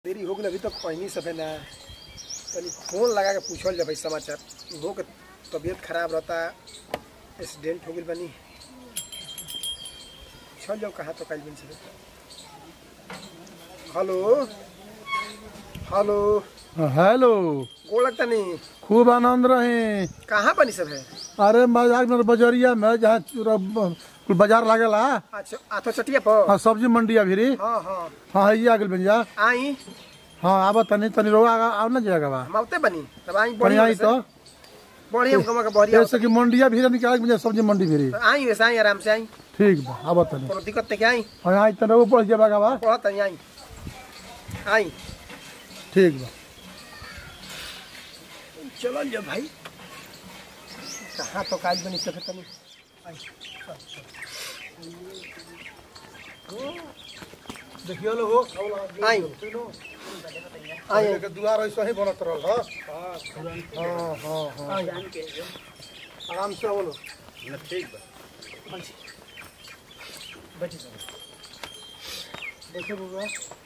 देरी हो गई अभी तक पहनी सब है ना तनी फोन लगा के पूछल जा भाई समाचार हो के तबीयत खराब रहता एक्सीडेंट हो गई बनी चल जाओ कहाँ तो कल बन से हेलो हेलो हेलो गोड़ लगता नहीं खूब आनंद रहे कहाँ बनी सब है अरे मजाक में बजरिया में जहाँ चूरा- कुल बाजार लागेला अच्छा आथो चटिया पर हाँ सब्जी मंडी अभी हाँ हाँ हाँ ये आगे बन जा आई हाँ आब तनी तनी रोगा आव ना जाएगा बा हम आवते बनी तब आई तनी बढ़िया आई तो बढ़िया कमा के बढ़िया जैसे कि मंडिया भी निकाल बन जा सब्जी मंडी भी तो आई वैसे आई आराम से आई ठीक बा आब तनी कोनो दिक्कत नहीं आई हाँ आई तनी वो पड़ जाएगा बा पढ़त नहीं आई आई ठीक बा चलो जा भाई कहाँ तो काज बनी सके तनी आई, चल, चल। देखियो लो हो आई आई आई। दुआर ऐसा ही बनत रहल हाँ हाँ हाँ हाँ आराम से बोलो बैठी सब देखो बुआ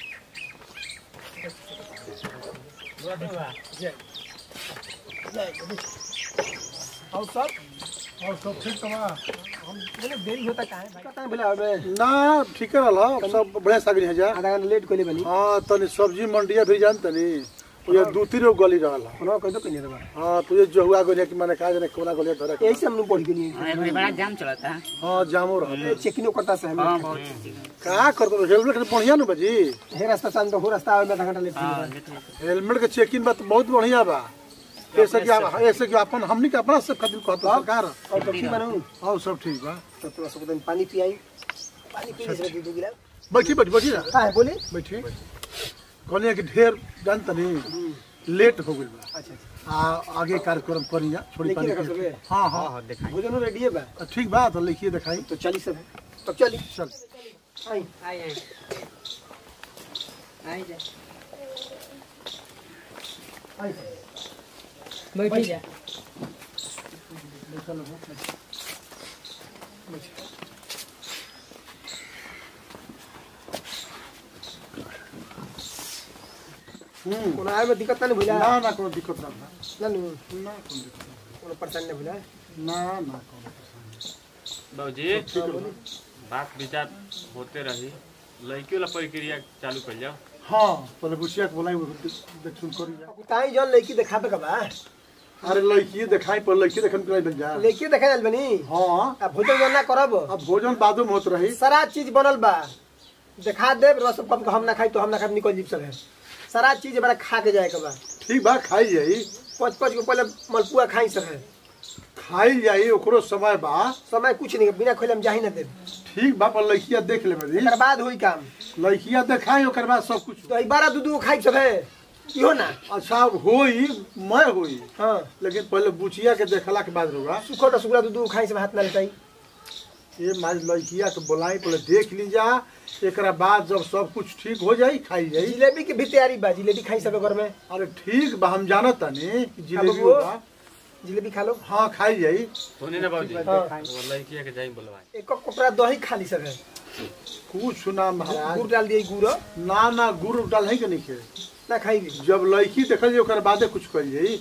जय जय और सब और सब ठीक तमा हम बोले देरी होता काहे भाई कहाँ बोला अबे ना ठीक रहल सब बढ़िया सागरी है जा आधा घंटा लेट कोले बनी हाँ तनी सब्जी मंडिया भी जान तनी ये दू तीन गो गली रहल कोनो कह दो कहीं दबा हाँ तुझे जहुआ गलिया कि मैंने कहा जाने कोना गलिया धरे यही से हम लोग पढ़ के लिए हाँ, अभी बड़ा जाम चलता है हाँ जामो रहल चेकिंग करता से हम हाँ बहुत का करतो हेलमेट के बढ़िया नु बजी हे रास्ता से तो हो रास्ता आवे में आधा घंटा लेट हाँ होई लेते हैं। हेलमेट के चेकिंग बात बहुत बढ़िया बा ऐसे कि आप ऐसे कि अपन हमनी के अपना से खातिर कहतो सरकार और तो की बनू हाँ सब ठीक बा तो थोड़ा सा दिन पानी पियाई पानी पी ले दो गिलास बैठी बैठी बैठी ना हां बोली बैठी कहलिए कि ढेर जान तनी लेट हो गइल बा अच्छा अच्छा आ आगे कार्यक्रम करिया छोड़ी लिखी पानी रखा के। सबे? हाँ हाँ हाँ दिखाई भोजन रेडी है बा ठीक बा तो लिखिए दिखाई तो चली सब तो चली चल आई आई आई आई जा आई बैठी जा हम्म कोनो आए में दिक्कत नहीं भइला ना ना कोनो दिक्कत ना बा। ना नु ना कोनो दिक्कत कोनो परेशानी नहीं भइला ना ना कोनो बाबूजी बात विचार होते रही लड़कियों ला प्रक्रिया चालू कर जाओ हाँ पहले बुचिया के बोलाई देख सुन करी जा ताई जन लड़की दिखाबे का बा अरे लड़की दिखाई पर लड़की देखन के बन जा लड़की देखा जाल बनी हाँ अब भोजन जन ना करब अब भोजन बादू में होत रही सारा चीज बनल बा दिखा देब रस कम हम ना खाई तो हम ना खाई निकल जीप सब है सारा चीज बड़ा खा के जाए के बा ठीक बा खाई जाई पाँच पाँच को पहले मलपुआ खाई सब है खाई जाई ओकरो समय बा समय कुछ नहीं बिना खोले हम जा ही ना देब ठीक बा पर लड़किया देख ले बदी एकर बाद होई काम लड़किया देखाई ओकर बाद सब कुछ तो ई बारह दू दू खाई सब है इहो ना अच्छा होई मैं होई हाँ लेकिन पहले बुचिया के देखला के बाद होगा सुखो टसुखला दू दू खाई सब हाथ ना लेताई ये माज लड़किया के बोलाई पहले देख ली जा एकरा बाद जब सब कुछ ठीक हो जाई खाई जाई जिलेबी की भी तैयारी बा जिलेबी खाई सब घर में अरे ठीक बा हम जानत तनी कि जिलेबी बबुओ। होगा जिलेबी खा लो हाँ खाई जाई सुनी ना बाबूजी हाँ। वो लड़किया के जाई बोलवाए एक कपड़ा दही खा ली सब है कुछ ना महाराज गुड़ डाल दिए गुड़ ना ना गुड़ डाल है के नहीं खे ना खाई जब लड़की देखल जाई ओकर बादे कुछ कर जाई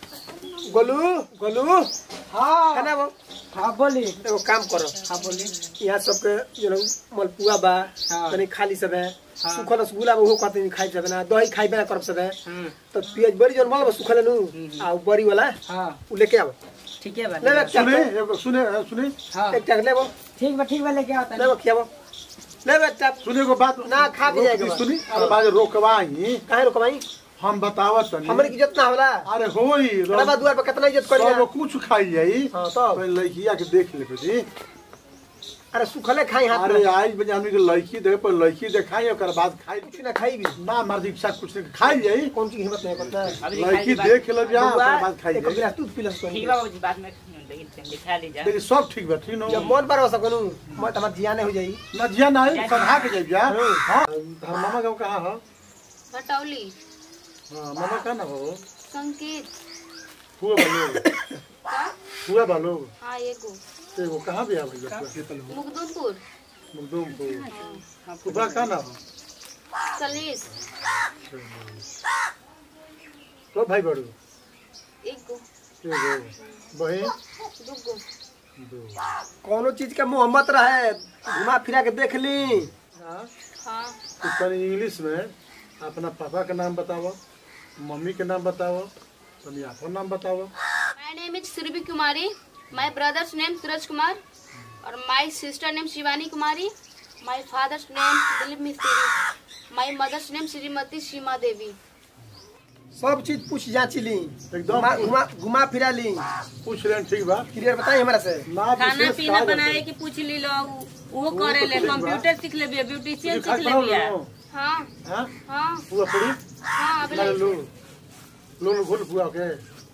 गोलू गोलू हाँ खाना वो हाँ बोली एगो काम करो हाँ बोली यहाँ सबके जो है मलपुआ बा हाँ। तनी खाली सब है हाँ। सुखल रसगुल्ला बा ओहो कहते खाई सब ना दही खाई बना करब सब है हम्म तो पियाज बड़ी जोन मल बा सुखल नु आ उ बड़ी वाला हाँ उ लेके आओ ठीक है ले ले बात सुने एगो सुने सुने हाँ एक टक लेबो ठीक बा ठीक बा लेके आता लेबो खियाबो लेबो टक सुने को बात ना, खा के जाएगा बा। सुनी अरे बाजे रोकवाई काहे रोकबाई हम बतावत तनी हमरे की इज्जत ना होला अरे होई अरे बा दुआर पे कितना इज्जत करी सब कुछ खाई जाई हां तो पहले लड़किया के देख ले बदी अरे सुखले खाई हाथ अरे में आज बजे आदमी के लड़की देखे पर लड़की देखाई ओकर बाद खाई कुछ ना खाई भी ना मर्द इच्छा कुछ नहीं खाई जाई कौन सी हिम्मत नहीं करता अभी लड़की दिखाई देख ले जा बउआ, ओकर बाद खाई एक जाई गिलास दूध पी लस ठीक बा बाबूजी बाद में लेकिन दिखा लीजिए देखिए सब ठीक बा ठीक जब नो मन पर हो सकनु मैं तमार जियाने हो जाई ना जिया ना है संधा के जाई जा हां धर मामा गांव कहां हो हटौली हां मामा कहां ना हो संकेत हुआ बालो हुआ बालो हाँ एगो एगो कहां भी आ भैया मुगदुमपुर मुगदुमपुर सुबह कहां ना हो सलीस तो भाई बड़ू एक गो एगो बहन दू गो दो कोनो चीज के मोहम्मत रहे घुमा फिरा के देख ली हाँ हाँ तो तनी इंग्लिश में अपना पापा के नाम बताओ मम्मी के नाम बताओ तनी आपन नाम बताओ my name is Surbhi Kumari my brother's name Suraj Kumar और my sister name Shivani Kumari my father's name Dilip Mistri my mother's name Shrimati Seema Devi सब चीज पूछ जांची ली एकदम घुमा घुमा घुमा फिरा ली पूछ लें ठीक बा क्लियर बताई हमरा से ना खाना विशेष पीना का बनाए के पूछ ली लो वो तो करे ले ठीक बा। कंप्यूटर सीख ले ब्यूटिशियन खाए सीख ले खाओ बिया लो। हाँ हाँ हाँ हुआ पड़ी हाँ अभी ना लाइक लो लो लो घोल हुआ के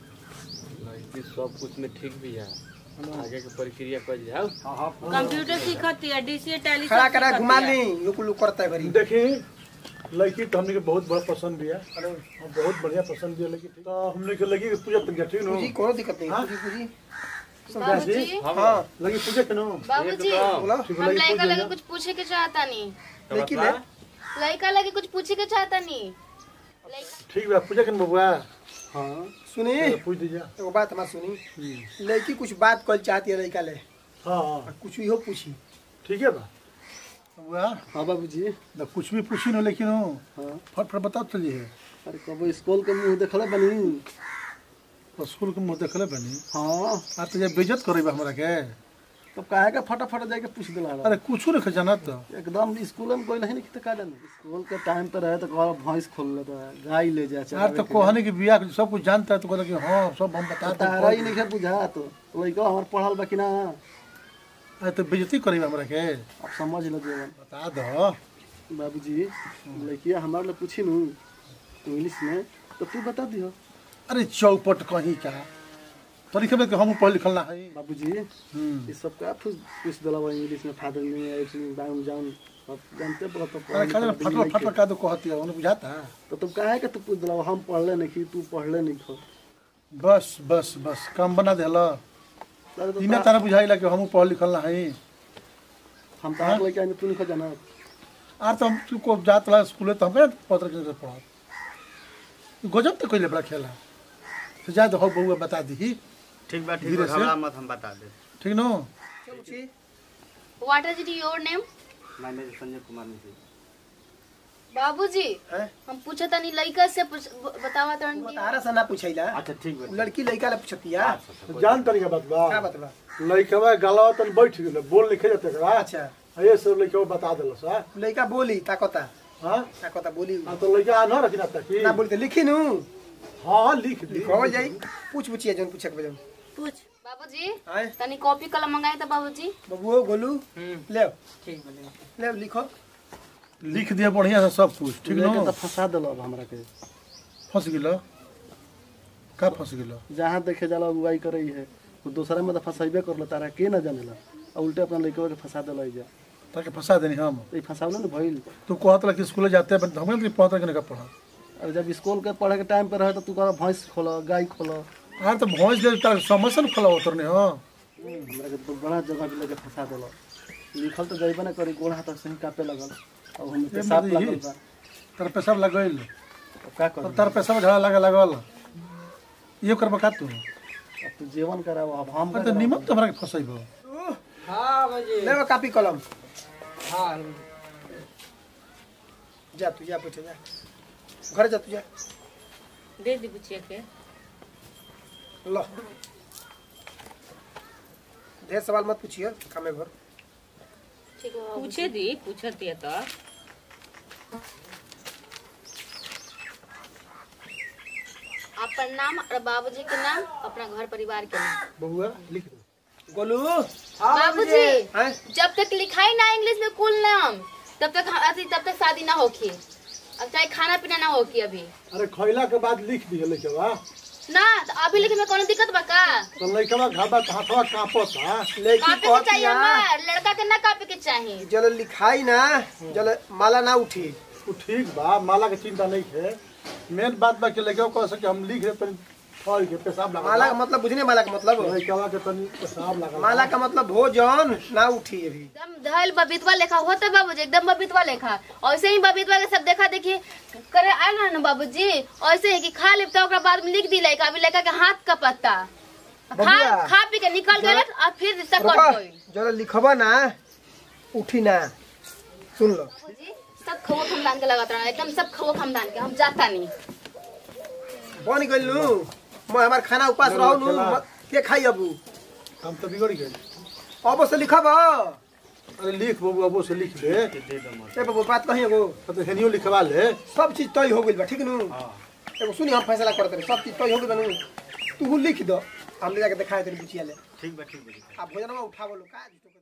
लड़की सब कुछ में ठीक भी है आगे के प्रक्रिया कर जाओ हाँ हाँ कंप्यूटर सीखती है डीसी टैली खड़ा करा घुमा ली लुक लुक करता है भरी देखी लड़की तो हमने के बहुत बड़ा पसंद भी है और बहुत बढ़िया पसंद भी है लड़की तो हमने के लगी पूजा तक ठीक नो पूजी कोनो दिक्कत नहीं हाँ? पूजी पूजी बाबूजी हाँ लगी पूजा के नो बाबूजी बोला ठीक हम लगी लड़का पूजा लगे ना? कुछ पूछे के चाहता नहीं लेकिन है लड़का लगे कुछ पूछे के चाहता नहीं लड़का- ठीक बा पूजा के न बबुआ हाँ सुनी चलो, पूछ दीजिए एगो बात हमार सुनी लड़की कुछ बात कल चाहती है लड़का ले हाँ हाँ और कुछ इहो पूछी ठीक है बा बबुआ हाँ बाबूजी ना कुछ भी पूछी न लेकिन हो हाँ फट फट बताओ चलिए अरे कब स्कूल के मुंह देखले बनी तो स्कूल के मुँह देखले बनी हाँ आ तो जब बेइज्जत करे बा हमरा के तब काहे का फटाफट जाके पूछ दिला अरे कुछ नहीं जाना तो एकदम स्कूल में कोई नहीं तो का जाने स्कूल के टाइम पे रहे तो घर भैंस खोल लेता है गाय ले जा यार तो कोहनी की बिया के सब कुछ जानता है तो कहता कि हाँ सब हम बता तारा ही नहीं बुझा तो लड़का हमार पढ़ल बा कि ना अरे तो बेइज्जती करे बा हमरा के अब समझ लो जीवन बता दो बाबूजी लड़किया हमारे लिए पूछी नू इंग्लिश में तो तू बता दियो अरे चौपट कहीं का तरीके में कि हम पढ़ लिखल ना है बाबूजी हम्म। ये सब का पूछ पूछ दिला बा इंग्लिश में फादर में एवरीथिंग डाउन जाउन अब जानते पड़ा तो अरे खाली फटल फटल का तो कहती है उन्हें बुझाता तो तुम काहे के तू पूछ दिला हम पढ़ले नहीं कि तू पढ़ले नहीं खो बस बस बस काम बना देला अरे तो इना तारा बुझाइला कि हम पढ़ लिखल ना है हम तार लेके आने तू नहीं खो जाना आर तो हम तू को जात ला स्कूल तो हम क्या पत्र के पढ़ा गजब तो कोई बड़ा खेला तो जा तो हो बउआ बता दी ठीक बा ठीक धीरे बा से। घबरा मत हम बता दे ठीक नो What is your name? मैं मेरे संजय कुमार मिश्री बाबूजी हैं? हम पूछा था नहीं लड़का से पूछ बतावा तो आंटी तारा से ना पूछैला अच्छा ठीक बा लड़की लड़का ला पूछतिया तो जान तरीका बात बा क्या बतला लइकवा गलवा तन बैठ गेल बोल लिखे जाते करा अच्छा ये सब लइकवा बता देलो सा लड़का बोली ताकता हां ताकता बोली आ तो लइका न रखना तकी ना बोलते लिखी नू हां लिख दी लिखो जाई पूछ पूछिए जौन पूछे के बजन पूछ बाबूजी आए तनी कॉपी कलम मंगाए था बाबूजी बबुओ गोलू ले ठीक बोले ले लिखो लिख दिया बढ़िया से सब कुछ ठीक लेके नो तो फंसा दिला अब हमरा के फंस गेलो का फंस गेलो जहाँ देखे जाला अगुवाई करे है वो दूसरा में तो फंसाइबे करलो तारा के ना जानेला और उल्टे अपना लड़के के फंसा दिला जा ताके फंसा देनी हम तो ये फंसावले ना भइल तू कहत ला कि स्कूल जाते हैं हमें तो पता कि नहीं पढ़ा और जब स्कूल के पढ़े के टाइम पे रहे तो तू कह भैंस खोलो गाय खोलो यार तो भैंस दे तार समस्या न खोला उतरने हां हमरा के तो बड़ा जगह पे लेके फंसा दिला लिखल तो जइबे ना करी गोड़ हाथ से ही कापे लगल और हम ये पेशाब मर्दी लगल ही। बा तार पेशाब लगल अब का और कर तार पेशाब झड़ा लगा लगल ये करबा का तू अब तू जीवन कराओ अब हम अरे तो निमक तो हमरा के फंसाइबो हाँ बाबूजी ले वो कॉपी कलम हाँ जा तू जा बैठ जा घर जा तू जा दे दी बुचिया के लो ढेर सवाल मत पूछिए कामे भर ठीक है बाबूजी। पूछे दी पूछती है तो आपका नाम और बाबूजी के नाम अपना घर परिवार के नाम बबुआ लिख दे गोलू बाबूजी हैं जब तक लिखाई ना इंग्लिश में कुल नाम तब तक अथी तब तक शादी ना होखी अब चाहे खाना पीना ना होखी अभी अरे खइला के बाद लिख दिए लइकवा ना तो अभी लिखे में कोनो दिक्कत बा का तो लइकवा घाबा हाथवा कांपत हां लड़की कापे के चाहिए कहतिया हमार लड़का के ना कापे के चाहिए जल लिखाई ना जल माला ना उठी वो ठीक बा माला के चिंता नहीं है मेन बात बा कि लइकवा कह सके हम लिख दे पर फल के पेशाब लगा माला का मतलब बुझने माला का मतलब लइकवा के तनी पेशाब लगा माला का मतलब भोजन ना उठी अभी एकदम धैल बबीतवा लेखा होता बाबूजी एकदम बबीतवा लेखा ऐसे ही बबीतवा के सब देखा देखी करे आए ना बाबूजी ऐसे ही कि खा लेब तो ओकरा बाद में लिख दी लड़का अभी लड़का के हाथ का पत्ता खा बबुआ। खा पी के निकल गए और फिर सकट रुका गई जरा लिखबा ना उठी ना सुन लो बाबूजी सब खवो खानदान के लगत रहा एकदम सब खवो खानदान के हम जाता नहीं बन गइल नु मैं हमार खाना उपास रहू नु चला। मत- के खाई अबू हम तो बिगड़ गए अब से लिखब अरे लिख बाबू अबो से लिख दे ए बाबू बात कही एगो तो हेनियो लिखवा ले सब चीज तय हो गइल बा ठीक नु एगो सुनी हम फैसला करते रहे सब चीज तय हो गइल बा नु तू लिख दो हम ले जाके दिखाए तेरी बुचिया ले ठीक बा ठीक बा आ भोजनवा उठावो लो का